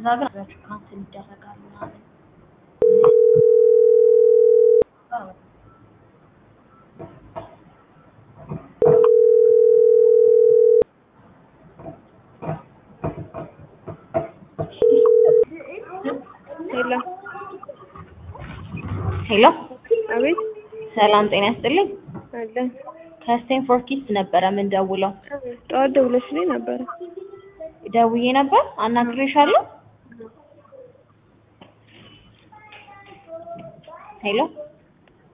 ከዛ ግን አብራችሁ ካንስል ይደረጋል ምናምን ሄሎ ሄሎ አቤት ሰላም ጤና ያስጥልኝ አለ ከስቴንፎርድ ኪድስ ነበረ ምን ደውለው ጠዋት ደውለሽልኝ ነበረ ደውዬ ነበር አናግሬሻለሁ ሄሎ